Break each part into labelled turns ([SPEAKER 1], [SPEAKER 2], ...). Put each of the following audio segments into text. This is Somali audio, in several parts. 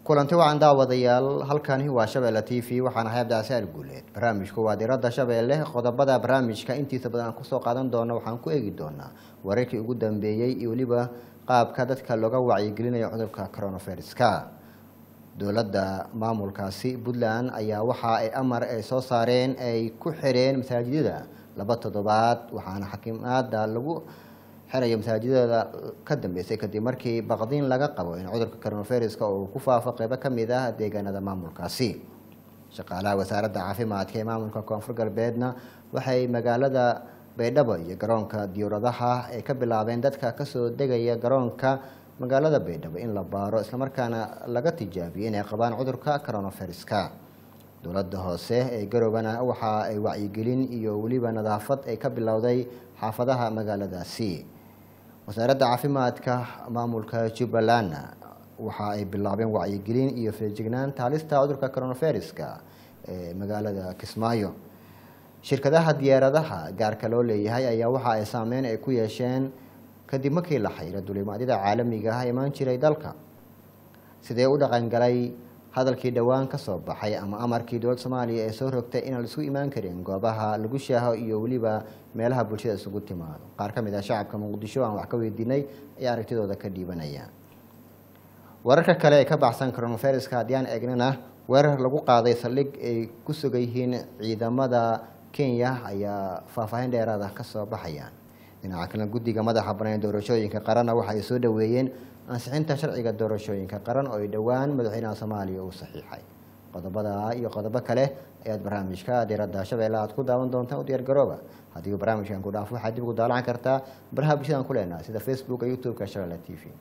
[SPEAKER 1] kulanti wacan daawadayaal halkani waa shabeelle t v waxaana hay abdicasaar guuleed barnaamijku waa diradda shabeelle qodobada barnaamijka intiisa badan aan kusoo qaadan doono waxaan ku eegi doonaa wararkii ugu dambeeyey iyo weliba qaabka dadka looga wacyigelinayo cudurka coronaviruska dowladda maamulkaasi puntland ayaa waxa ay amar ay soo saareen ay ku xireen masaajidada laba toddobaad waxaana xakimaada lagu xirayo masaajidada ka dambeysay kadib markii baqdiin laga qabo in cudurka coronaviruska uu ku faafo qeybo ka mid ah deegaanada maamulkaasi shaqaalaha wasaaradda caafimaadka ee maamulka koonfur galbeedna waxay magaalada baydhabo iyo garoonka diyuuradaha ay ka bilaabeen dadka kasoo degaya garoonka magaalada baydhabo in la baaro islamarkaana laga tijaabiyo inay qabaan cudurka coronaviruska dowladda hoose ee garoobana waxa ay wacyigelin iyo weliba nadaafad ay ka bilowday xaafadaha magaaladaasi wasaaradda caafimaadka maamulka jubbalandna waxa ay bilaabeen wacyigelin iyo feejignaanta halista cudurka coronaviruska ee magaalada kismaayo shirkadaha diyaaradaha gaarka loo leeyahay ayaa waxa ay saameyn ay ku yeesheen kadib markii la xayiro dulimaadyada caalamiga ah imaan jiray dalka sidee u dhaqangalay hadalkii dhowaan ka soo baxay ama amarkii dowladda soomaaliya ee soo rogtay inaan laisku imaan karin goobaha lagu shaaho iyo weliba meelaha bulshada isugu timaado qaar ka mid ah shacabka muqdisho aan wax ka weydiinay ayaa aragtidooda ka dhiibanaya wararka kale ee ka baxsan coronaviruska haddii aan eegnana weerar lagu qaaday saldhig ay ku sugan yihiin ciidamada kenya ayaa faahfaahin dheeraada ka soo baxayaan dhinaca kalena guddiga madaxa banaan doorashooyinka qaranna waxa ay soo dhoweeyeen ansixinta sharciga doorashooyinka qaran oo ay dhowaan madaxweynaha soomaaliya uu saxiixay qodobada iyo qodobo kale ayaad barnaamijka diradda shabeelle aad ku daawan doontaan u diyaar garooba haddii uu barnaamijkan ku dhaafo waxaad dib ugu daalacan kartaa baraha bulshadaan ku leenahay sida facebooka youtube-ka shabeelle t v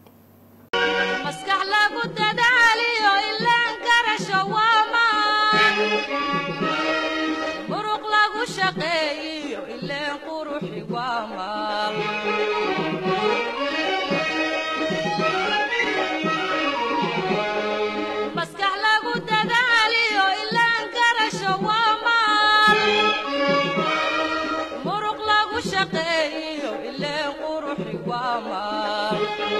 [SPEAKER 2] maskax lagu dadaaliyo ilaan garasho waamaan muruq lagu shaqeeyiyo ileen quruxi waamaal maskax lagu dadaaliyo ilaan garasho waamaal muruq lagu shaqeeyiyo ileen quruxi waamaal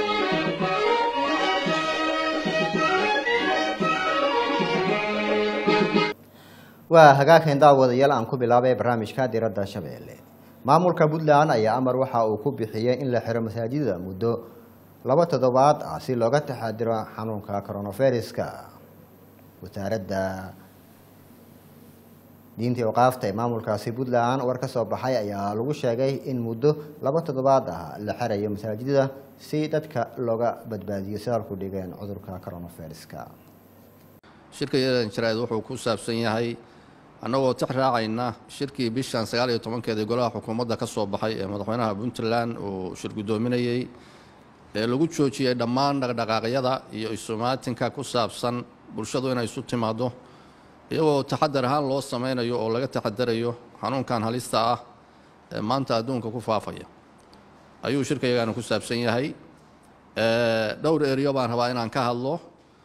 [SPEAKER 1] waa hagaagkan daawadayaal aan ku bilaabay barnaamijka diradda shabeelle maamulka puntland ayaa amar waxa uu ku bixiyey in la xiro masaajidada muddo laba toddobaad ah si looga taxadiro xanuunka coronaviruska wasaaradda diinta iqaafta ee maamulkaasi puntland war ka soo baxay ayaa lagu sheegay in muddo laba toddobaad ah la xirayo masaajidada si dadka looga badbaadiyo sidaalku dhigeen cudurka coronaviruska
[SPEAKER 3] shirka yadan jaraa'id wuxuu ku saabsan yahay annagoo tix raacayna shirkii bishan sagaal iyo tobankeeda golaha xukuumadda ka soo baxay ee madaxweynaha puntland uu shir guddoominayey ee lagu joojiyey dhammaan dhaqdhaqaaqyada iyo isumaatinka ku saabsan bulshadu inay isu timaaddo iyagoo taxadar ahaan loo sameynayo oo laga taxadarayo xanuunkan halista ah ee maanta adduunka ku faafaya ayuu shirkayagaana ku saabsan yahay dhowr eriyo baan rabaa inaan ka hadlo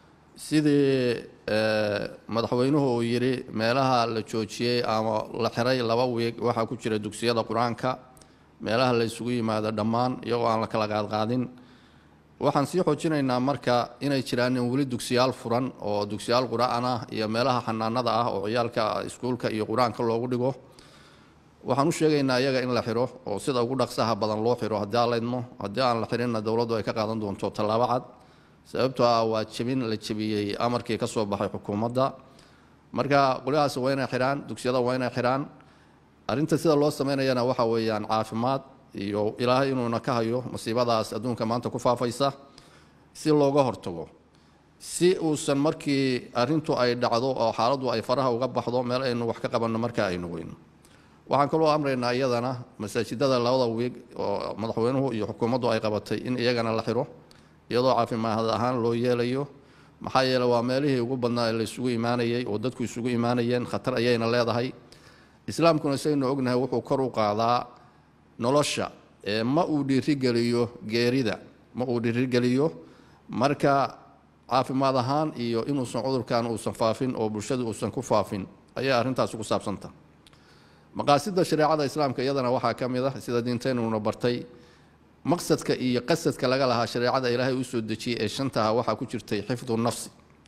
[SPEAKER 3] sidii madaxweynuhu uu yidhi meelaha la joojiyey ama la xiray laba wiig waxaa ku jira dugsiyada qur-aanka meelaha la isugu yimaado dhammaan iyagoo aan la kala qaadqaadin waxaan sii xoojinaynaa marka inay jiraan in weli dugsiyaal furan oo dugsiyaal qur-aan ah iyo meelaha xanaanada ah oo ciyaalka iskuulka iyo qur-aanka loogu dhigo waxaan u sheegaynaa iyaga in la xiro oo sida ugu dhaqsaha badan loo xiro haddii aan la idmo haddii aan la xirinna dowladdu ay ka qaadan doonto tallaabo cad sababtoo ah waa jebin la jebiyey amarkii ka soo baxay xukuumadda marka qolyahaas waa inay xidhaan dugsiyada waa inay xidhaan arrinta sida loo sameynayana waxa weeyaan caafimaad iyo ilaahay inuuna ka hayo masiibadaas adduunka maanta ku faafaysa si looga hortago si uusan markii arrintu ay dhacdo oo xaaladdu ay faraha uga baxdo meel aynu wax ka qabanno marka aynu weyno waxaan kaloo amraynaa iyadana masaajidada labada wiig oo madaxweynuhu iyo xukuumaddu ay qabatay in iyagana la xiro iyadoo caafimaad ahaan loo yeelayo maxaa yeele waa meelihii ugu badnaa ee la isugu imaanayey oo dadku isugu imaanayeen khatar ayayna leedahay islaamkuna saynu ognahay wuxuu kor u qaadaa nolosha ee ma uu dhiirigeliyo geerida ma uu dhiirigeliyo marka caafimaad ahaan iyo inuusan cudurkan uusan faafin oo bulshadu uusan ku faafin ayay arrintaasi ku saabsanta maqaasida shareecada islaamka iyadana waxaa ka mid ah sida diinteynuna bartay maqsadka iyo qasadka laga lahaa shareecada ilaahay u soo dejiyey ee shantaha waxaa ku jirtay xifdu nafsi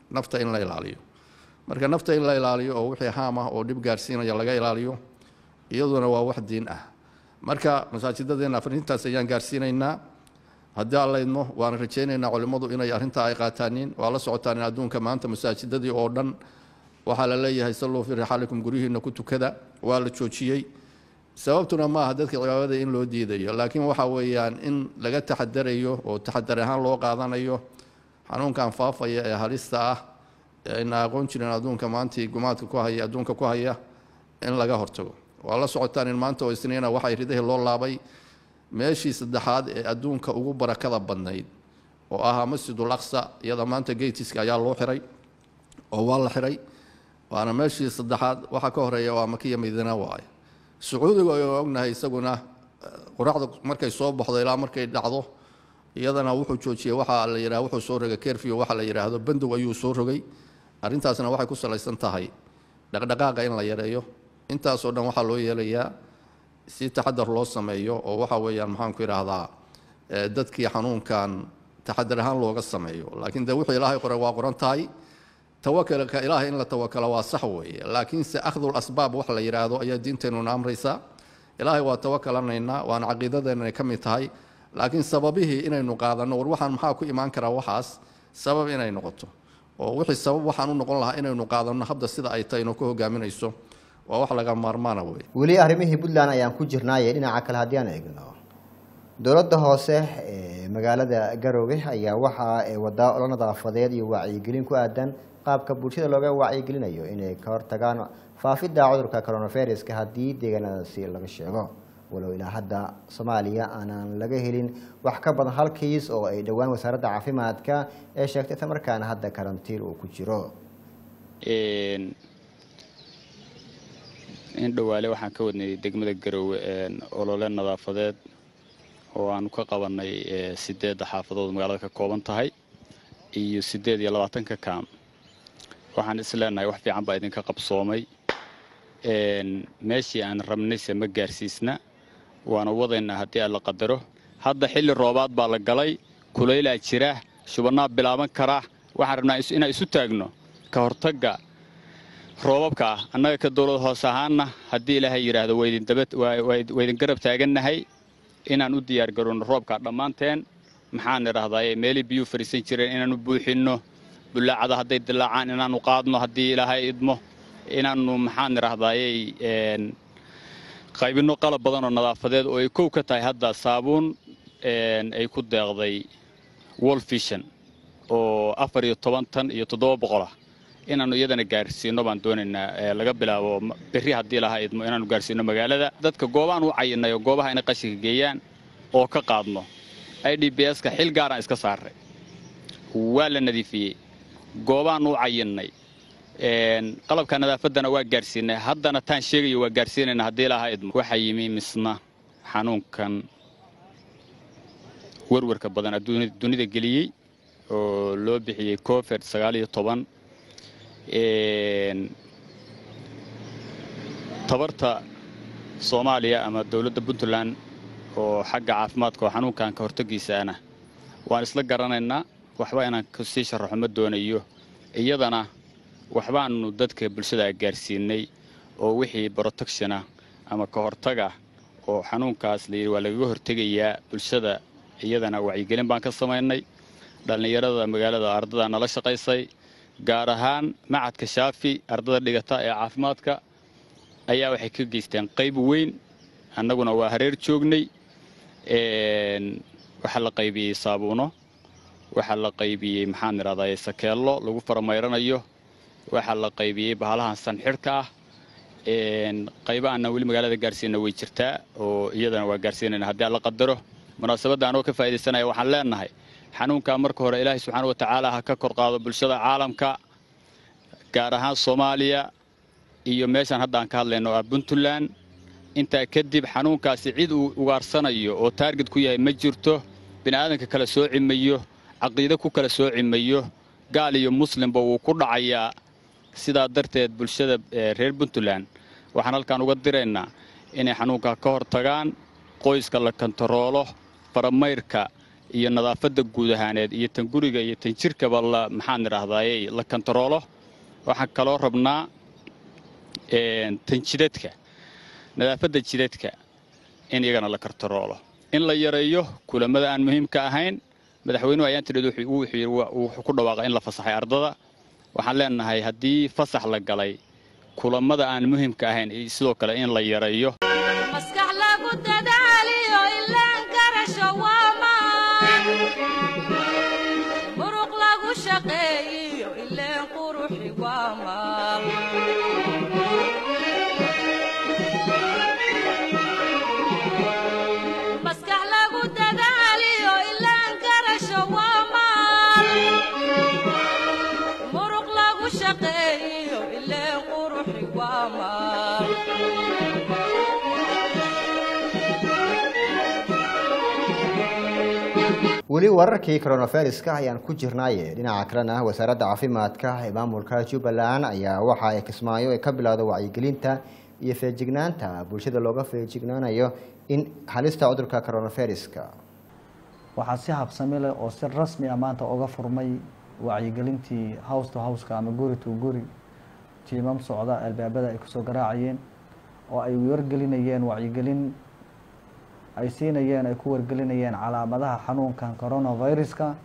[SPEAKER 3] nafta in la ilaaliyo marka nafta in la ilaaliyo oo wixii haam ah oo dhib gaarsiinaya laga ilaaliyo iyaduna waa wax diin ah marka masaajidadeenna arintaas ayaan gaarsiinaynaa haddii alla idmo waana rajaynaynaa culimmadu inay arrintaa ay qaataanin waa la socotaan in adduunka maanta masaajidadii oo dhan waxaa la leeyahay salluu fii rixaalikum guryihiina ku tukada waa la joojiyey sababtuna maaha dadka cibaadada in loo diidayo laakiin waxa weeyaan in laga taxadarayo oo taxadar ahaan loo qaadanayo xanuunkan faafaya ee halista ah ee ayna aqoon jirin adduunka maantii gumaadka ku haya adduunka ku haya in laga hortago waa la socotaan in maanta oo isniina waxay ridahii loo laabay meeshii saddexaad ee adduunka ugu barakada badnayd oo ahaa masjidul aqsa iyada maanta geytiska ayaa loo xiray oo waa la xiray waana meeshii saddexaad waxa ka horeeya waa makiya madiina waaye sacuudiga aynu ognahay isaguna qoraxda markay soo baxdo ilaa markay dhacdo iyadana wuxuu joojiyey waxa la yidhaha wuxuu soo rogay kerfio waxa la yidhaahdo bandow ayuu soo rogay arrintaasna waxay ku salaysan tahay dhaqdhaqaaqa in la yareeyo intaasoo dhan waxaa loo yeelayaa si taxadar loo sameeyo oo waxa weeyaan maxaanku idhaahdaa dadkii xanuunkan taxadar ahaan looga sameeyo laakiin de wixii ilaahay qoray waa qoran tahay tawakalka ilaahay in la tawakalo waa sax weeye laakiinse akhdul asbaab wax la yidhaahdo ayaa diinteenuna amraysaa ilaahay waa tawakalanaynaa waana caqiidadeenna ka mid tahay laakiin sababihii inaynu qaadanno war waxaan maxaa ku imaan karaa waxaas sabab inay noqoto oo wixii sabab waxaan u noqon lahaa inaynu qaadanno habda sida ay tahay inoo ku hogaaminayso waa wax laga maarmaana wey
[SPEAKER 1] weli arrimihii puntland ayaan ku jirnaaye dhinaca kale haddii aan eegno dowladda hoose ee magaalada garoowe ayaa waxaa wadaa olo nadaafadeed iyo wacyigelin ku aadan qaabka bulshada looga wacyigelinayo inay ka hortagaan faafidda cudurka coronaviruska haddii deegaanadaasi laga sheego walow ilaa hadda soomaaliya aanaan laga helin wax ka badan hal kiis oo ay dhowaan wasaaradda caafimaadka ee sheegtay isla markaana hadda karantiin uu ku jiro
[SPEAKER 4] in dhowaale waxaan ka wadnay degmada garoowe olole nadaafadeed oo aanu ka qabanay sideedda xaafadood magaalada ka kooban tahay iyo siddeed iyo labaatanka kaam waxaan is leenahay wax fiican baa idinka qabsoomay meeshii aan rabnayse ma gaarsiisna waana wadaynaa haddii aan la qadaro hadda xilli roobaad baa la galay kulaylaa jira shubannaa bilaaban karaa waxaan rabnaa inaan isu taagno ka hortagga roobabka ah annaga ka dowlad hoose ahaanna haddii ilaahay yidhaahdo waa idin garab taagannahay inaan u diyaargarowno roobkaa dhammaanteen maxaan idhaahdaa meelii biyuu fadhiisan jireen inaannu buuxinno bulaacada hadday dilaacaan inaannu qaadno haddii ilaahay idmo inaannu maxaan idhaahdaayey qaybinno qalab badanoo nadaafadeed oo ay kow ka tahay hadda saabuun ay ku deeqday wolfishan oo afar iyo toban tan iyo toddoba boqolah inaannu iyadana gaarsiinno baan doonaynaa laga bilaabo berri haddii lahaa idmo inaannu gaarsiinno magaalada dadka goobaan u cayinay oo goobaha inay qashinka geeyaan oo ka qaadno i d b s-ka xil gaaraan iska saarray waa la nadiifiyey goobaan u cayinnay qalabka nadaafaddana waa gaarsiinay haddana taan sheegayo waa gaarsiinayna haddii lahaa idmo waxaa yimi misna xanuunkan werwarka badan dunida geliyey oo loo bixiyey covid sagaal iyo toban tabarta soomaaliya ama dowladda puntland oo xagga caafimaadka oo xanuunkan ka hortagiisaana waan isla garanaynaa waxba inaan sii sharaxo ma doonayo iyadana waxbaannu dadka bulshada gaarsiinay oo wixii brotectiona ama ka hortaga oo xanuunkaas layidhi waa lagaga hortegayaa bulshada iyadana wacyigelin baan ka samaynay dhallinyarada magaalada ardada nala shaqaysay gaar ahaan macadka shaafi ardada dhigata ee caafimaadka ayaa waxay ka geysteen qayb weyn annaguna waa hareer joognay waxaa la qaybiyey saabuuno waxaa la qaybiyey maxaan idhahdaa sakeello lagu faramayranayo waxaa la qaybiyey bahalahan sanxidhka ah qaybahaana weli magaalada gaarsiina way jirtaa oo iyadana waa gaarsiinayna haddii aan la qadaro munaasabadda anoo ka faa'idaysanaya waxaan leenahay xanuunkaa marka hore ilaahay subxaana wa tacaala ha ka kor qaado bulshada caalamka gaar ahaan soomaaliya iyo meeshaan hadda aan ka hadlayno oo ah puntland intaa kadib xanuunkaasi cid uu ugaarsanayo oo taarget ku yahay ma jirto bini'aadanka kala sooci mayo caqiide ku kala sooci mayo gaal iyo muslimba wuu ku dhacayaa sidaa darteed bulshada reer puntland waxaan halkaan uga diraynaa inay xanuunkaa ka hor tagaan qoyska la kontaroolo faramayrka iyo nadaafadda guud ahaaneed iyo tan guriga iyo tan jirkaba la maxaan idhaahdaye la kantaroolo waxaan kaloo rabnaa tan jidadka nadaafadda jidadka in iyagana la kantaroolo in la yareeyo kulamada aan muhiimka ahayn madaxweynuhu ayaan tidhid wuxuu ku dhawaaqay in la fasaxay ardada waxaan leenahay haddii fasax la galay kulamada aan muhiimka ahayn sidoo kale in la yareeyo
[SPEAKER 2] maskax lagu dadaaliyo ilaan garasho waa maan muruq lagu shaqeeyiyo ileen quruxi waa maal maskax lagu dadaaliyo ilaan garasho waa maal muruq lagu shaqeeyiyo ileen quruxi waa maal
[SPEAKER 1] weli wararkii coronaviruska ayaan ku jirnaaye dhinaca kalena wasaaradda caafimaadka ee maamulka jubbaland ayaa waxa ay kismaayo ay ka bilowda wacyigelinta iyo feejignaanta bulshada looga feejignaanayo in halista cudurka coronaviruska
[SPEAKER 5] waxaa si habsami leh oo si rasmi ah maanta uga furmay wacyigelintii house to houseka ama guri to guri tiimam socda albaabada ay kusoo garaacayeen oo ay wargelinayeen wacyigelin ay siinayeen ay ku wargelinayeen calaamadaha xanuunkan coronaviruska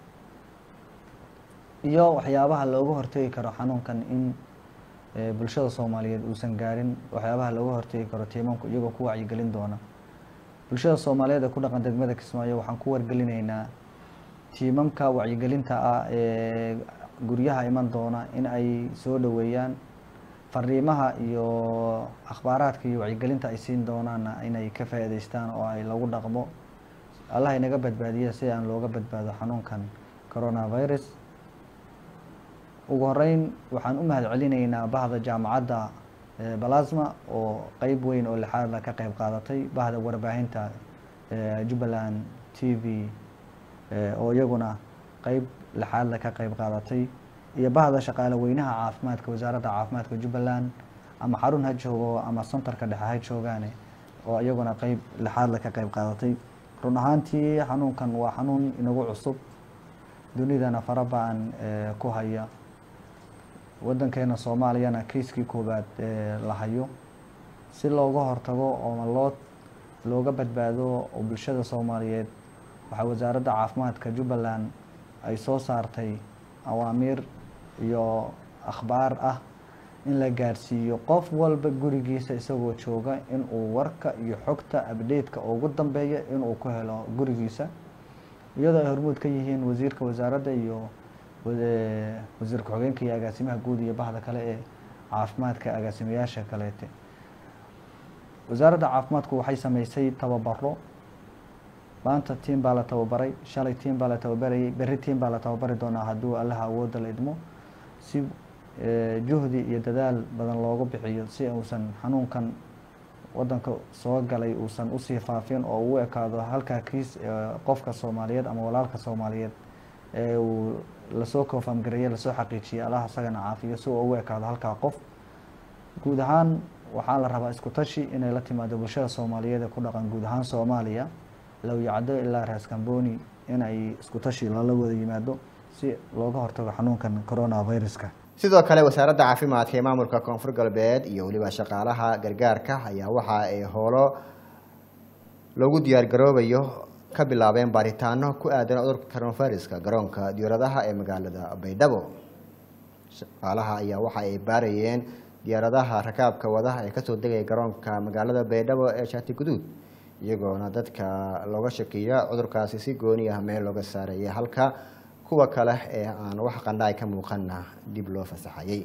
[SPEAKER 5] iyo waxyaabaha looga hortegi karo xanuunkan in eh, bulshada soomaaliyeed uusan gaarin waxyaabaha looga hortegi karo tiimamku iyagoo ku wacyigelin doona bulshada soomaaliyeed ee ku dhaqan degmada kismaayo waxaan ku wargelinaynaa tiimamka wacyigelinta ah ee guryaha iman doona in ay soo dhoweeyaan fariimaha iyo akhbaaraadka iyo wacyigelinta ay siin doonaanna inay ka faa'iidaystaan oo ay lagu dhaqmo allah inaga badbaadiya si aan looga badbaado xanuunkan coronavirus ugu horeyn waxaan u mahad celinaynaa bahda jaamacadda eh, balasma oo qeyb weyn oo lixaadla ka qeyb qaadatay bahda warbaahinta eh, jubbaland t v eh, oo iyaguna qeyb lixaadla ka qeyb qaadatay iyo bahda shaqaale weynaha caafimaadka wasaaradda caafimaadka jubbaland ama xarun ha joogo ama santarka dhexe ha joogaane oo iyaguna qeyb lixaadla ka qeyb qaadatay run ahaantii xanuunkan waa xanuun inagu cusub dunidana fara ba-an eh, ku haya waddankeena soomaaliyana keiskii koowaad ee la hayo si looga hortago oo loo looga badbaado oo bulshada soomaaliyeed waxaa wasaaradda caafimaadka jubbaland ay soo saartay awaamiir iyo akhbaar ah in la gaarsiiyo qof walba gurigiisa isagoo jooga inuu warka iyo xogta abdheedka ugu dambeeya inuu ku helo gurigiisa iyadoo ay hormuud ka yihiin wasiirka wasaaradda iyo wa- wasiir ku-xigeenka iyo agaasimaha guud iyo bahda kale ee caafimaadka agaasimayaasha kaleete wasaaradda caafimaadku waxay sameysay tababaro maanta tiim baa la tababaray shalay tiim baa la tababarayay berri tiim baa la tababari doonaa hadduu allaha awoodda la idmo si eh, juhdi iyo dadaal badan loogu bixiyo si uusan xanuunkan waddanka soo galay uusan usii faafin oo u ekaado halkaa kiis eh, qofka soomaaliyeed ama walaalka soomaaliyeed ee uu lasoo koofamgareeye lasoo xaqiijiyay allaha isagana caafiyo si uu ugu ekaado halkaa qof guud ahaan waxaa la rabaa isku tashi inay la timaado bulshada soomaaliyeed ee ku dhaqan guud ahaan soomaaliya low yacdo ilaa raas kamboni in ay isku tashi lala wada yimaado si looga hortago xanuunkan coronaviruska
[SPEAKER 1] sidoo kale wasaaradda caafimaadka ee maamulka koonfur galbeed iyo weliba shaqaalaha gargaarka ayaa waxa ay howlo lagu diyaargaroobayo ka bilaabeen baaritaano ku aadan cudurka coronaviruska garoonka diyaaradaha ee magaalada baydhabo shaqaalaha ayaa waxa ay baarayeen diyaaradaha rakaabka wadaha ee kasoo degaya garoonka magaalada baydhabo ee shaati guduud iyagoona dadka looga shakiya cudurkaasi si gooni ah meel looga saaraya halka kuwa kale ee aan wax qandhaay ka muuqanna dib loo fasaxayay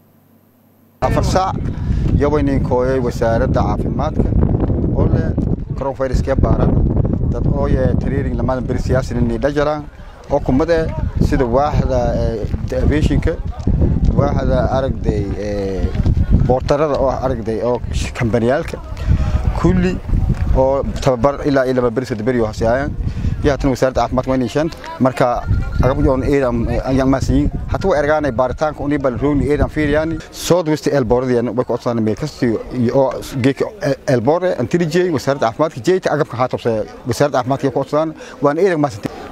[SPEAKER 6] afar saac yawaynin kooyay wasaaradda caafimaadka oo leh coronaviruskee baaran dad ooye training lamadan beri siyaasinini dhajaraan oo kumade sida waaxda aviationka waaxda aragday boortarada oo aragday oo kambaniyaalka kulli oo tababar ilaa iyo laba beri saddex beri oo hoseayaan iyo haatan wasaaradda caafimaadka waa shan marka agabyoon eedan ayaan maasiyin hata way ergaanay baaritaanka unii bal roogni eedan fiiriyaan south west elbooradiyan way ku codsadaan meel kasti oo geeka elboore antirijey wasaaradda caafimaadka jeyta agabka haa tobse wasaaradda caafimaadka ku codsadaan waan eedan maasintay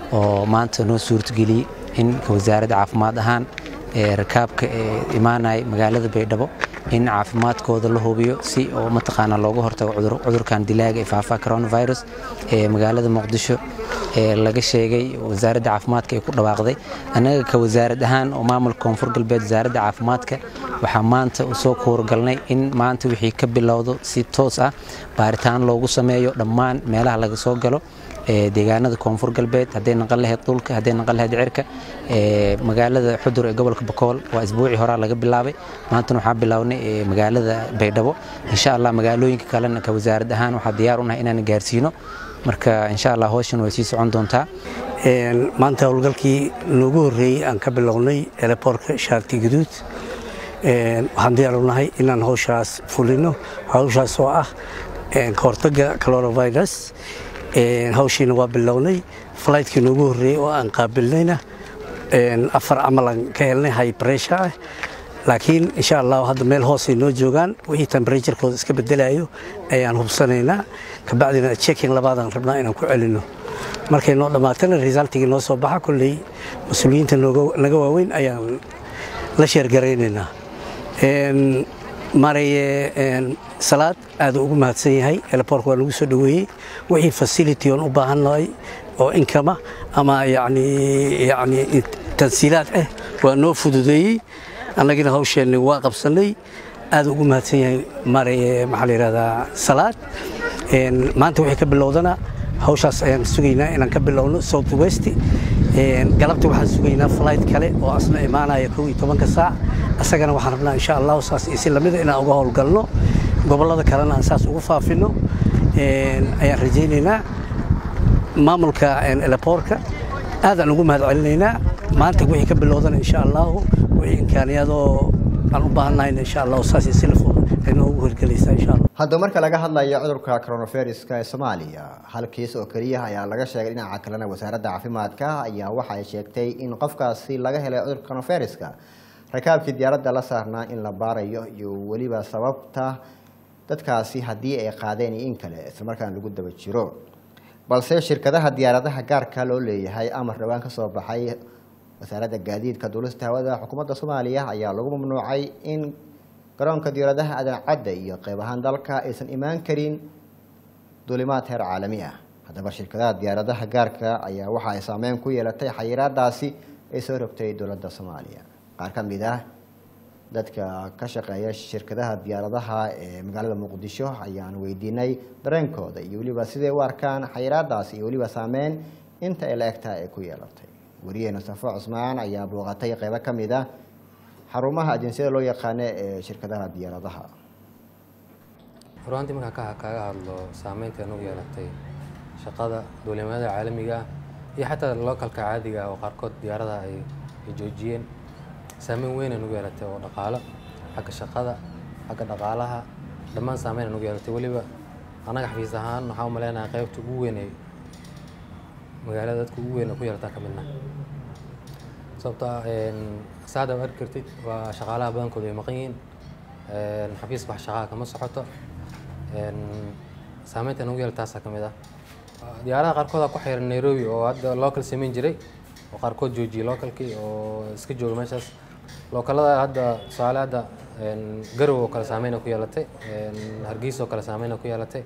[SPEAKER 7] oo maanta noo suurtageliyey in wasaaradda caafimaad ahaan ee rakaabka ee imaanaya magaalada baydhabo in caafimaadkooda la hubiyo si oo mataqaanaa looga hortago cudur- cudurkan dilaaga ee faafa coronavirus ee magaalada muqdisho ee laga sheegay wasaaradda caafimaadka ay ku dhawaaqday annaga ka wasaarad ahaan oo maamulka koonfur galbeed wasaaradda caafimaadka waxaa maanta u soo kuurgalnay in maanta wixii ka bilowdo si toos ah baaritaan loogu sameeyo dhammaan meelaha laga soo galo ee deegaanada koonfur galbeed hadday naqan lahayd dhulka hadday naqan lahayd cirka ee magaalada xudur ee gobolka bakool waa isbuucii horaa laga bilaabay maantana waxaa bilownay ee magaalada baydhabo insha allah magaalooyinka kalena ka wasaarad ahaan waxaa diyaar u nahay inaan gaarsiino marka insha allah hawshan way sii socon doontaa
[SPEAKER 8] Een, maanta howlgalkii noogu horreeyey aan ka bilownay eleborka shaarti guduud Een, waxaan diyaar u nahay inaan hawshaas fulino hawshaas oo ah een, ka hortagga coronavirus Een, hawshiina waa bilownay fligtkii noogu horreeyey oo aan qaabilnayna een, afar camalan ka helnay high pressure ah laakiin insha allah hadda meel hoosay noo joogaan wixii temperaturekooda iska bedelayo ayaan hubsanaynaa kabacdina checking labaadaan rabnaa inaan ku celino markay noo dhammaatana resultigii noo soo baxa kolley mas-uuliyiinta nooga- naga waaweyn ayaan la sheergaraynaynaa Een, maraye een, salaad aad ugu mahadsan yahay eleborka waa nagu soo dhoweeyey wixii facility oon u baahannahay oo inkama ama yani yani tansiilaad ah waa noo fududeeyey annagina hawsheenni waa qabsannay aad ugu mahadsan yahay maraye maxaa la yidhahdaa salaad Een, maanta wixii ka bilowdana hawshaas ayaan sugaynaa inaan ka bilowno south west Een, galabta waxaan sugaynaa flight kale oo asna imaanaya kow iyo tobanka saac asagana waxaan rabnaa insha allahu saas iyo si lamida inaan uga howlgalno gobollada kalena aan saas ugu faafino Een, ayaan rajaynaynaa maamulka een, eleborka aadaan ugu mahad celinaynaa maanta wixii ka bilowdana insha allahu wixii imkaaniyadoo aan u baahannahayna insha allahu saas iyo si la fudud ay noogu hirgelaysaa insha allah
[SPEAKER 1] hadda marka laga hadlayo cudurka coronaviruska ee soomaaliya hal kiis oo keliya ayaa laga sheegay dhinaca kalena wasaaradda caafimaadka ayaa waxa ay sheegtay in qofkaasi laga helay cudurka coronaviruska rakaabkii diyaaradda la saarnaa in la baarayo iyo weliba sababta dadkaasi haddii ay qaadeen iyo in kale islamarkaana lagu daba jiro balse shirkadaha diyaaradaha gaarka loo leeyahay amar dhowaan ka soo baxay wasaaradda gaadiidka duulista hawada xukuumadda soomaaliya ayaa lagu mamnuucay in garoonka diyaaradaha aadan cadda iyo qeyb ahaan dalka aysan imaan karin duulimaad heer caalami ah haddaba shirkadaha diyaaradaha gaarka ayaa waxa ay saameyn ku yeelatay xayiraadaasi ay soo rogtay dowladda soomaaliya qaar ka mid ah dadka ka shaqeeya shirkadaha diyaaradaha ee magaalada muqdisho ayaan weydiinay dareenkooda iyo weliba siday u arkaan xayiraadaasi iyo weliba saameyn inta ay la egtahay ay ku yeelatay wariyeena safo cusmaan ayaa booqatay qeybo ka mid ah xarumaha ajinsiyada loo yaqaano ee shirkadaha diyaaradaha
[SPEAKER 9] ruantii markaan ka kaaga hadlo saameynta nagu yeelatay shaqada duulimaadada caalamiga ah iyo xataa localka caadiga ah oo qaarkood diyaaradaha ay ay joojiyeen saameyn weyn ay nagu yeelatay oo dhaqaalo xagga shaqada xagga dhaqaalaha dhammaan saameyn ay nagu yeelatay weliba annaga xafiis ahaan waxaa u maleynayaa qaybta ugu weyn ee magaalada dadka ugu weyn ee ku yeelataa ka midna sababtoo ah saada u arki kartid waa shaqaalaha badankooda ay maqan yihiin xafiiska wax shaqaha kama socoto saameynta nagu yeela taasaa ka mid ah diyaaradaha qaarkooda ku xiran nairobi oo hadda local samayn jiray oo qaarkood joojiyey localkii oo iska jooga meeshaas localada hadda tusaale hadda garow oo kale saameyna ku yeelatay hargeysa oo kale saameyna ku yeelatay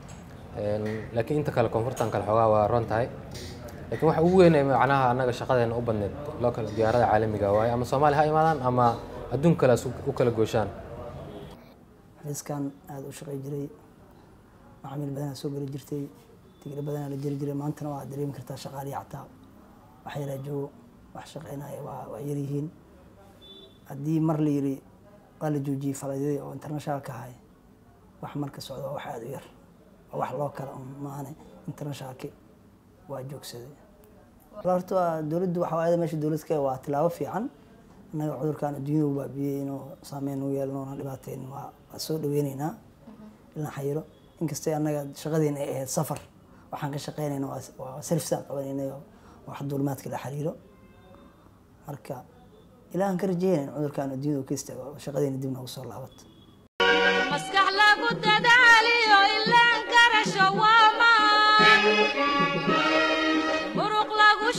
[SPEAKER 9] laakiin inta kale koonfurtan kale xoogaa waa ron tahay laakiin waxa ugu weyn ee macnaha annaga shaqadeena u badneed local diyaarada caalamiga waaye ama soomaali ha imaadaan ama adduun kale u kala gooshaan
[SPEAKER 10] xafiiskan aada u shaqey jiray macaamiil badanaa soo geli jirtay tigre badanaa la jiri jiray maantana waa dareemi kartaa shaqaalihi xataa wax yaraa joogo wax shaqeynaya waa waa yaryihiin haddii mar la yiri waa la joojiyey faladyadii oo internationalka ahay wax marka socda waa wax aada u yar waa wax loo kala maane internationalki waa joogsaday horta dowladdu waxa waayada meesha dowladka waa tilaabo fiican annaga cudurkan adduunyada u baabiyey inuu saameyn u yeelno oona dhibaateyn waa waa soo dhaweyneynaa ilaa xayiro inkastay annaga shaqadeena ay ahayd safar waxaan ka shaqeynayna waa selfsaan qabanaynayo wax duulimaadka la xiriiro marka ilaahan ka rajeynay in cudurkan adduunyada u ka istaago shaqadeena dib noogu soo laabato
[SPEAKER 2] maskax lagu dadaaliyo ilaan garasho waa maan muruq lagu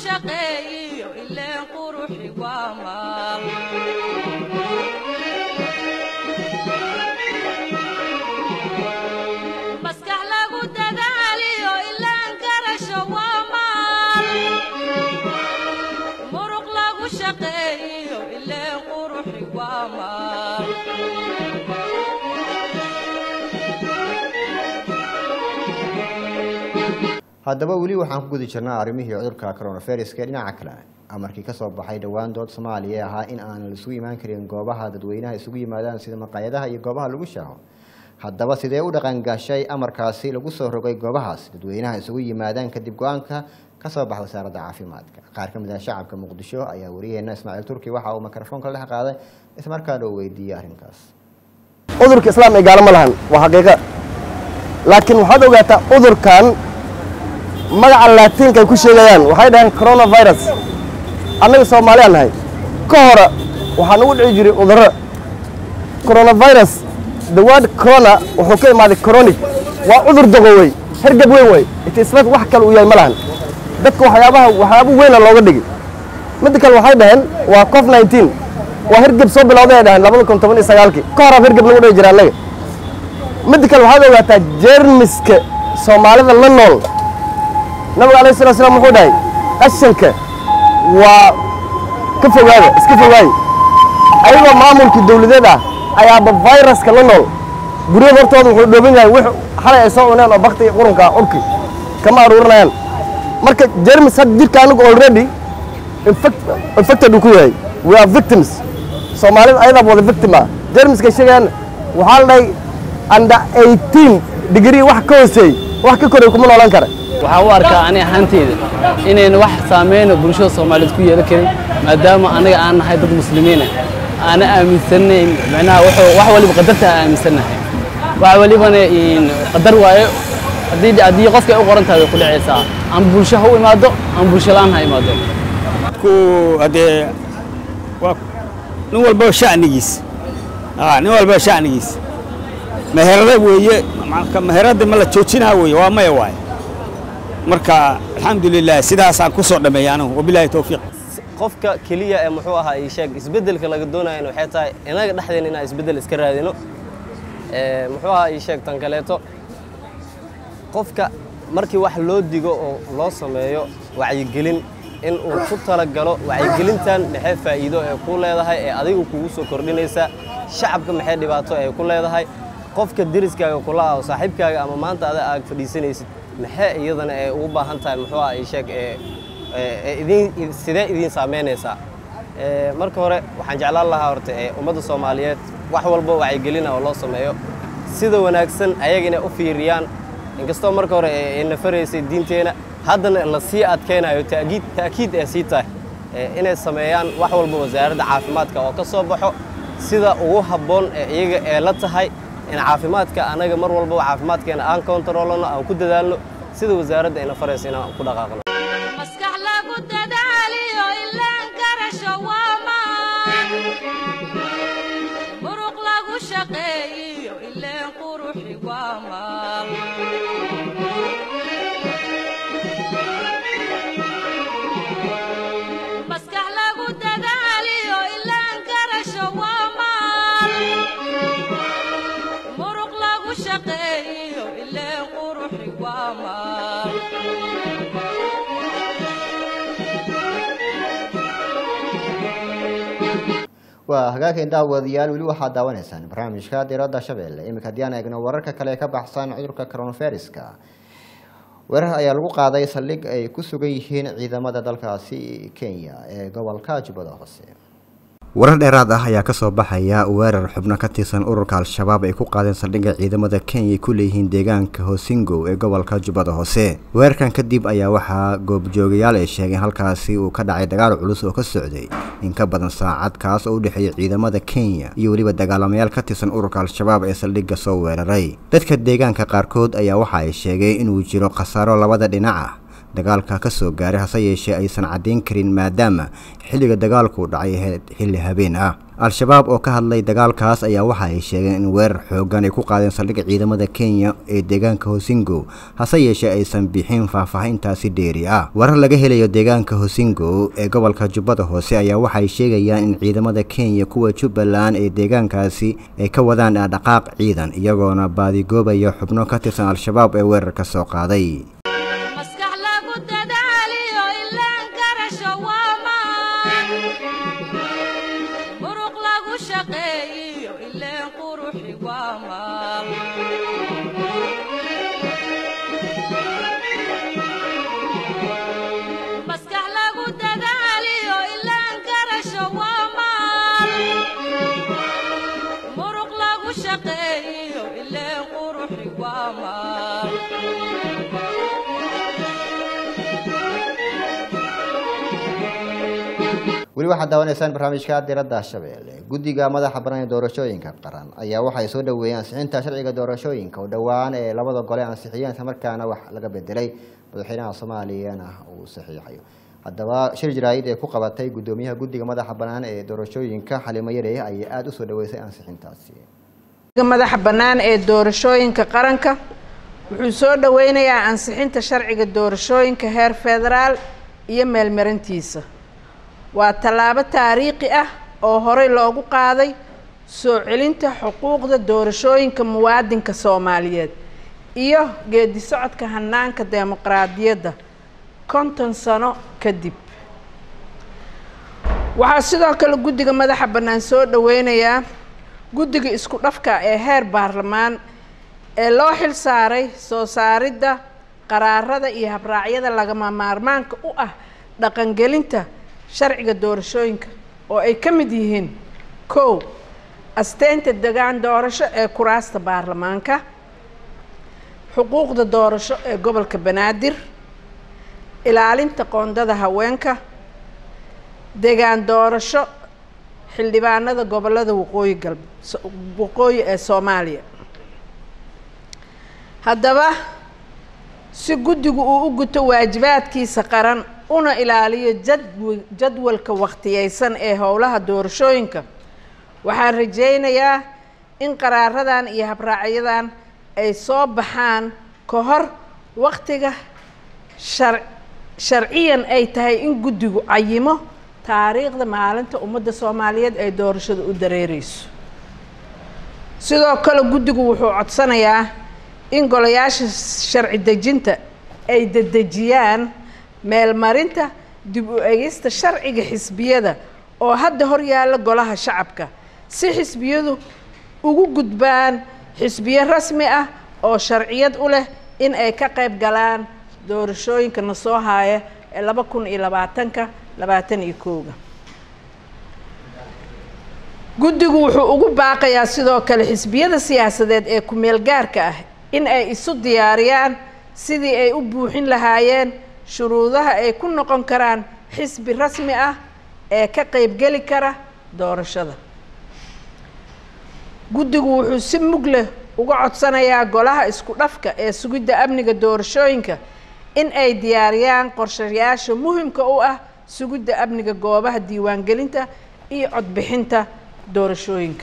[SPEAKER 1] haddaba weli waxaan ku guda jirnaa arrimihii cudurka coronaviruska dhinaca kale amarkii kasoo baxay dhowaan dood soomaaliya ee ahaa in aan isugu imaan karin goobaha dadweynaha isugu yimaadaan sida maqaayadaha iyo goobaha lagu shaaho haddaba sidee u dhaqan gashay amarkaasi lagu soo rogay goobahaas dadweynaha isugu yimaadaan kadib go-aanka kasoo baxa wasaaradda caafimaadka qaar ka mid ah shacabka muqdisho ayaa wariyeena ismaaciil turki waxa uu mikrofoonka dhex qaaday islamarkaana uu weydiiyey arrinkaas
[SPEAKER 11] cudurka islaam ay gaalo ma lahan waa xaqiiqa laakiin waxaad ogaataa cudurkan magaca laatiinka ay ku sheegayaan waxay dhaheen coronavirus annaga soomaaliyaan nahay ka hore waxaa nagu dhici jiray cudurro coronavirus the word corona wuxuu ka imaaday chronic waa cudur dogowey hergab weyn wey itisbat wax kale uu yahay ma lahan dadka waxyaabaha waxyaabo weyna looga dhigi midda kale waxay dhaheen waa cof 19 waa hergeb soo bilowday ay dhaheen labada kun toban iyo sagaalkii ka horaa hergeb lagu dhihi jira annaga midda kale waxaad ogaataa jeermiska soomaalida la nool nabiga alayhi salatu salaam wuxuu dhahay qashanka waa ka fogaada iska fogaaye ayagoo maamulkii dawladeed ah ayaaba viruska la nool guryada hortooda wuxuu dhooban yahay wix xalay ay soo cuneen oo bakti iyo qurunka ah urki kama aruurinayaan marka jermis hadda jirka anigu already infect- infected uu ku yahay we are victims soomaalida ayadaa wada victim ah jermiska sheegayaan waxaa la dhahay under 18 degree wax ka hooseey wax ka koray kuma noolan kara
[SPEAKER 12] waxaan u arkaa ani ahaanteyda inayna wax saameyno bulshada soomaaliyeed ku yeelan karin maadaama anaga aan nahay dad muslimiina aana aaminsanayn macnaha wuxuu wax waliba qadarta aan aaminsanahay wax walibana in qadar waayo haddii haddii qofka ay u qoran tahay way ku dhacaysaa ama bulsho ha u imaado ama bulsho la'aan ha imaado
[SPEAKER 13] ku hadee waa nin walba shacnigiis aa nin walba shacnigiis meherada weeye marka meherada ma la joojinaa weeye waa maya waaye marka alxamdulilah sidaasaan ku soo dhameeyay anigu wabilaahi towfiiq
[SPEAKER 14] qofka keliya ee muxuu ahaa ii sheeg isbeddelka laga doonayana waxay tahay inaga dhexdeena inaan isbeddel iska raadino Ee, muxuu ahaa ii sheeg tan kaleeto qofka markii wax loo digo oo loo sameeyo wacyigelin in uu ku talagalo wacyigelintan maxay faa'iido ee ku leedahay ee adiga kugu soo kordhinaysa shacabka maxay dhibaato ee ku leedahay qofka deriskaaga kula ah oo saaxiibkaaga ama maanta ada aad fadhiisanaysid maxay iyadana ee ugu baahan tahay muxuu ahaa ii sheeg ee ee- ee idin sidee idiin saameynaysaa Ee, marka hore waxaan jeclaan lahaa horta ee ummadda soomaaliyeed wax walba wacyigelina oo loo sameeyo sida wanaagsan ayaga inay u fiiriyaan inkastoo marka hore ee ay nafaraysay diinteena haddana la sii adkaynayo ta'kiid ta'kiid ee sii tahay ee inay sameeyaan wax walba wasaaradda caafimaadka oo ka soo baxo sida ugu habboon ee iyaga ee la tahay in caafimaadka anaga mar walba caafimaadkeena aan kontaroolano aan ku dadaalno sida wasaaradda ayna faraysa inaan ku dhaqaaqno
[SPEAKER 2] maskax lagu dadaaliyo ilaan garasho waa maan muruq lagu shaqeeyiyo ileen quruxi waa maal maskax lagu dadaaliyo ilaan garasho waa maal muruq lagu shaqeeyiyo ileen quruxi waa maal
[SPEAKER 1] waa hagaageen daawadayaal weli waxaad daawanaysaan barnaamijka diradda shabeelle iminka haddii aan eegno wararka kale ee ka baxsan cudurka coronaviruska weerar ayaa lagu qaaday saldhig ay ku sugan yihiin ciidamada dalkaasi kenya ee gobolka jubbada hoose
[SPEAKER 15] warar dheeraad ah ayaa kasoo baxaya weerar xubno ka tirsan ururka al-shabaab ay ku qaadeen saldhigga ciidamada kenya ay ku leeyihiin deegaanka hosingow ee gobolka jubbada hoose weerarkan kadib ayaa waxaa goobjoogayaal ay sheegeen halkaasi uu ka dhacay dagaal culus oo ka socday in ka badan saacad kaas oo u dhexeeya ciidamada kenya iyo weliba dagaalamayaal ka tirsan ururka al-shabaab ee saldhigga soo weeraray dadka deegaanka qaarkood ayaa waxa ay sheegeen inuu jiro khasaaro labada dhinac ah dagaalka ka soo gaaray hase yeeshee aysan caddayn karin maadaama xilliga dagaalku dhacay ahayd xilli habeen ah al-shabaab oo ka hadlay dagaalkaas ayaa waxa ay sheegeen in weerar xooggan ay ku qaadeen saldhigga ciidamada kenya ee deegaanka hosingo hase yeeshee aysan bixin faahfaahintaasi dheeri ah warar laga helayo deegaanka hosingo ee gobolka jubbada hoose ayaa waxay sheegayaan in ciidamada kenya kuwa jubbaland ee deegaankaasi ay ka wadaan dhaqaaq ciidan iyagoona baadigoobaya xubno ka tirsan al-shabaab ee weerarka soo qaaday
[SPEAKER 2] maskax lagu dadaaliyo ilaan garasho waa maan muruq lagu shaqeeyiyo ileen quruxi waa maal
[SPEAKER 1] weli waxaad daawanaysaan barnaamijka diradda shabeelle guddiga madaxa bannaan ee doorashooyinka qaran ayaa waxay soo dhaweeyeen ansixinta sharciga doorashooyinka oo dhowaan ee labada gole ansixiyeen isla markaana wax laga bedelay madaxweynaha soomaaliyana uu saxiixayo haddaba shir jaraa'id ee ku qabatay guddoomiyaha guddiga madaxa bannaan ee doorashooyinka xalimo yarey ayaa aada u soo dhaweysay ansixintaasi
[SPEAKER 16] madaxa bannaan ee doorashooyinka qaranka wuxuu soo dhoweynayaa ansixinta sharciga doorashooyinka heer federaal iyo meelmarintiisa waa tallaabo taariikhi ah oo horey loogu qaaday soo celinta xuquuqda doorashooyinka muwaadinka soomaaliyeed iyo geedi socodka hanaanka dimuqraadiyadda konton sano kadib waxaa sidoo kale guddiga madaxa bannaan soo dhoweynayaa guddiga isku dhafka ee heer baarlamaan ee loo xil saaray soo saaridda qaraarada iyo habraacyada lagama maarmaanka u ah dhaqangelinta sharciga doorashooyinka oo ay ka mid yihiin kow asteynta degaan doorasho ee kuraasta baarlamaanka xuquuqda doorasho ee gobolka banaadir ilaalinta qoondada haweenka degaan doorasho xildhibaanada gobolada waqooyi galbe waqooyi ee soomaaliya haddaba si guddigu uu u guto waajibaadkiisa qaran una ilaaliyo jadw jadwalka wakhtiyeysan ee howlaha doorashooyinka waxaan rajaynayaa in qaraaradan iyo habraacyadan ay soo baxaan ka hor waktiga shar sharciyan ay tahay in guddigu cayimo taariikhda maalinta ummadda soomaaliyeed ay doorashada u dareereyso sidoo kale guddigu wuxuu codsanayaa in golayaasha sharci dejinta ay dedejiyaan meelmarinta dib u egista sharciga xisbiyada oo hadda hor yaalla golaha shacabka si xisbiyadu ugu gudbaan xisbiyo rasmi ah oo sharciyad u leh in ay ka qayb galaan doorashooyinka na soo haaya ee laba kun iyo labaatanka labaatan iyo kooga guddigu wuxuu ugu baaqayaa sidoo kale xisbiyada siyaasadeed ee ku-meel gaarka ah in ay isu diyaariyaan sidii ay u buuxin lahaayeen shuruudaha ay ku noqon karaan xisbi rasmi ah ee ka qaybgeli kara doorashada guddigu wuxuu si mug leh uga codsanayaa golaha isku dhafka ee sugidda amniga doorashooyinka in ay diyaariyaan qorshayaasha muhimka u ah sugidda amniga goobaha diiwaangelinta iyo codbixinta doorashooyinka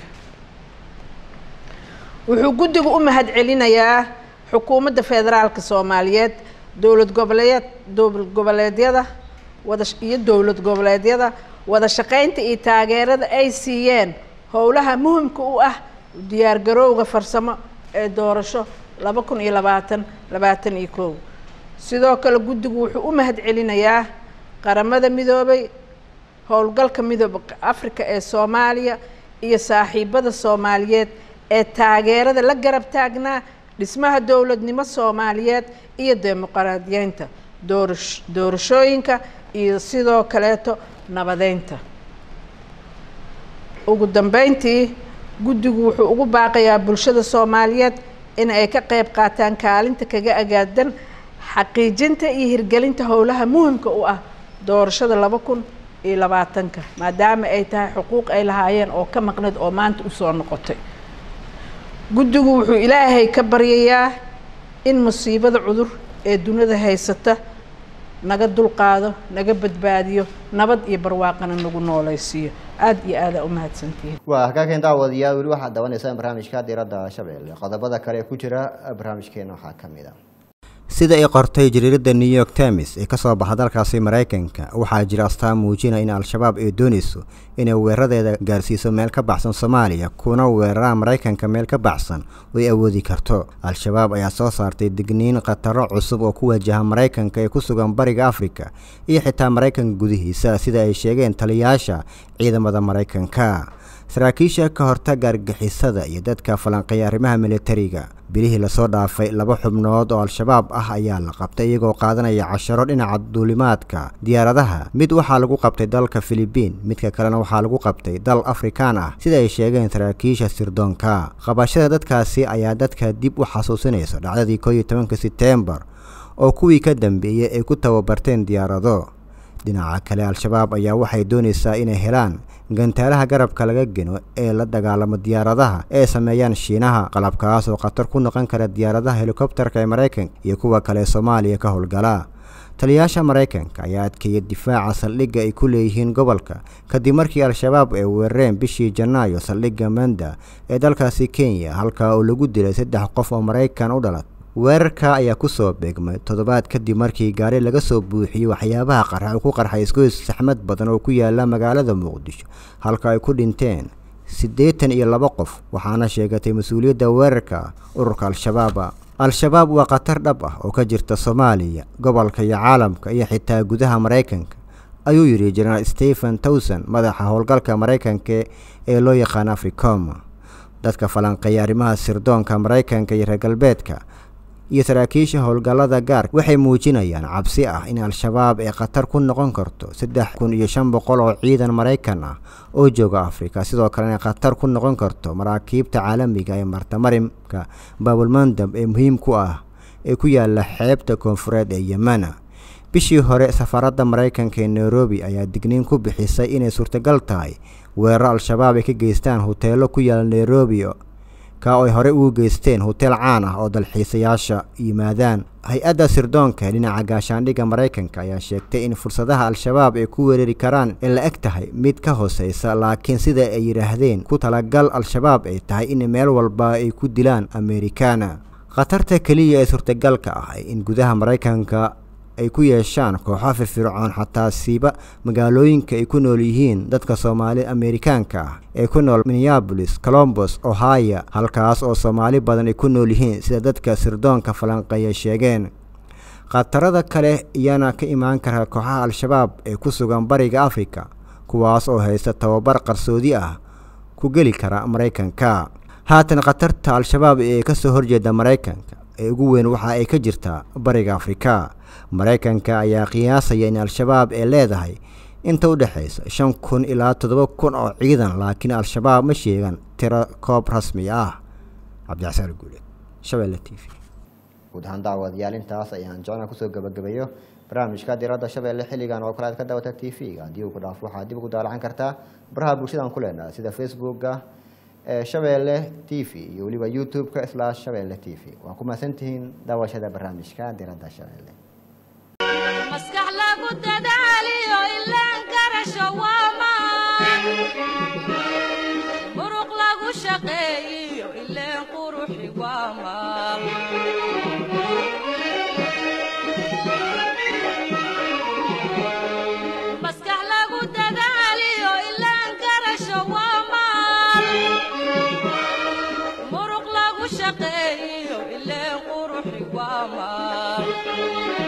[SPEAKER 16] wuxuu guddigu u mahad celinayaa xukuumadda federaalka soomaaliyeed dowlad goboleed dowlad goboleedyada wada iyo dowlad goboleedyada wada shaqaynta iyo taageerada ay siiyeen howlaha muhimka u ah diyaargarowga farsamo ee doorasho laba kun iyo labaatan labaatan iyo kow sidoo kale guddigu wuxuu u mahad celinayaa qaramada midoobay howlgalka midooba afrika ee soomaaliya iyo saaxiibada soomaaliyeed ee taageerada la garab taagnaa dhismaha dowladnimo soomaaliyeed iyo dimuqraadiyeynta doorash doorashooyinka iyo sidoo kaleeto nabadeynta ugu dambeyntii guddigu wuxuu ugu baaqayaa bulshada soomaaliyeed in ay ka qayb qaataan kaalinta kaga agaadan xaqiijinta iyo hirgelinta howlaha muhimka u ah doorashada laba kun iyo labaatanka maadaama ay tahay xuquuq ay lahaayeen oo ka maqneed oo maanta usoo noqotay guddigu wuxuu ilaahay ka baryayaa in musiibada cudur ee dunida haysata naga dulqaado naga badbaadiyo nabad iyo barwaaqana nagu noolaysiiyo aada iyo aadaa u mahadsantihiin
[SPEAKER 1] waa hagaakan daawadayaal weli waxaad dawanaysaan barnaamijka diiradda shabeelle qodobada kale ee ku jira barnaamijkeena waxaa ka mid a
[SPEAKER 15] sida ay qortay jariiradda new york times ee ka soo baxa dalkaasi maraykanka waxaa jira astaan muujinaya in al-shabaab ay doonayso inay weeraradeeda gaarsiiso meel ka baxsan soomaaliya kuna weeraraan maraykanka meel ka baxsan oo ay awoodi karto al-shabaab ayaa soo saartay digniin khataro cusub oo ku wajaha maraykanka ee ku sugan bariga afrika iyo xitaa maraykanka gudihiisa sida ay sheegeen taliyayaasha ciidamada maraykanka saraakiisha ka hortaga argixisada iyo dadka falanqeeya arrimaha militariga bilihii lasoo dhaafay laba xubnood oo al-shabaab ah ayaa la qabtay iyagoo qaadanaya casharo dhinaca duulimaadka diyaaradaha mid waxaa lagu qabtay dalka filibiin midka kalena waxaa lagu qabtay dal afrikaan ah sida ay sheegeen saraakiisha sirdoonka qabashada dadkaasi ayaa dadka dib u xasuusinaysa dhacdadii koo iyo tobanka seteembar oo kuwii ka dambeeyey ay ku tababarteen diyaarado dhinaca kale al-shabaab ayaa waxay doonaysaa inay helaan gantaalaha garabka laga geno ee la dagaalamo diyaaradaha ee sameeyaan shiinaha qalabkaas oo khatar ku noqon kara diyaaradaha helikobterka ee maraykanka iyo kuwa kale soomaaliya ka howlgala taliyayaasha maraykanka ayaa adkeeyay difaaca saldhigga ay ku leeyihiin gobolka kadib markii al-shabaab ay weerareen bishii janaayo saldhigga manda ee dalkaasi kenya halkaa oo lagu dilay saddex qof oo maraykan u dhalat weerarka ayaa kusoo beegmay toddobaad kadib markii gaari laga soo buuxiyey waxyaabaha qarxa uu ku qarxay isgoys saxmad badan oo ku yaala magaalada muqdisho halka ay ku dhinteen siddeetan iyo laba qof waxaana sheegatay mas-uuliyadda weerarka ururka al-shabaaba al-shabaab waa khatar dhab ah oo ka jirta soomaaliya gobolka iyo caalamka iyo xitaa gudaha maraykanka ayuu yidhi jenaraal stephen towson madaxa howlgalka maraykanka ee loo yaqaano africom dadka falanqeeya arrimaha sirdoonka maraykanka iyo reer galbeedka iyo saraakiisha howlgallada gaarka waxay muujinayaan cabsi ah in al-shabaab ay khatar ku noqon karto saddex kun iyo shan boqol oo ciidan maraykan ah oo jooga afrika sidoo kalena khatar ku noqon karto maraakiibta caalamiga ee martamarimka baabulmandab ee muhiim ku ah ee ku yaala xeebta koonfureed ee yemana bishii hore safaaradda maraykanka ee nairobi ayaa digniin ku bixisay inay suurtagal tahay weeraro al-shabaab ay ka geystaan hoteelo ku yaala nairobi ka oo ay horey ugu geysteen hoteel caan ah oo dalxiisayaasha yimaadaan hay-adda sirdoonka dhinaca gaashaandhigga maraykanka ayaa sheegtay in fursadaha al-shabaab ay ku weerari karaan ee la eg tahay mid ka hooseysa laakiin sida ay yidhaahdeen ku talagal al-shabaab ay tahay in meel walba ay ku dilaan amerikaana khatarta keliya ee suurtagalka ah in gudaha maraykanka ay ku yeeshaan kooxo firfircoon xataa siiba magaalooyinka ay ku nool yihiin dadka soomaali amerikaanka ah ee ku nool minneabolis colombos ohio halkaas oo soomaali badan ay ku nool yihiin sida dadka sirdoonka falanqeeya sheegeen khatarada kale iyana ka imaan kara kooxaha al-shabaab ee ku sugan bariga afrika kuwaas oo haysta tababar qarsoodi ah ku geli kara maraykanka haatan khatarta al-shabaab ee kasoo horjeeda maraykanka ee ugu weyn waxa ay ka jirtaa bariga afrika maraykanka ayaa qiyaasaya in al-shabaab ay leedahay inta u dhexaysa shan kun ilaa toddoba kun oo ciidan laakiin al-shabaab ma sheegan tiro koob rasmi ah cabdixasaan guuleed shabeelle t v
[SPEAKER 1] guud ahaan daawadayaal intaas ayaan jeclaa kusoo gabagabeeyo barnaamijka diradda shabeelle xilligan oo kale aad ka daawata t v-ga haddii uu ku dhaafo waxaad dib ugu daalacan kartaa baraha bulshadaan ku leenahay sida facebookga ee shabeelle t v iyo weliba youtube-ka slash shabeelle t v waa ku mahadsantihiin daawashada barnaamijka diradda shabeelle
[SPEAKER 2] maskax lagu dadaaliyo ilaan garasho waa maan muruq lagu shaqeeyiyo ileen quruxi waa maal maskax lagu dadaaliyo ilaan garasho waa maal muruq lagu shaqeeyiyo ileen quruxi waa maal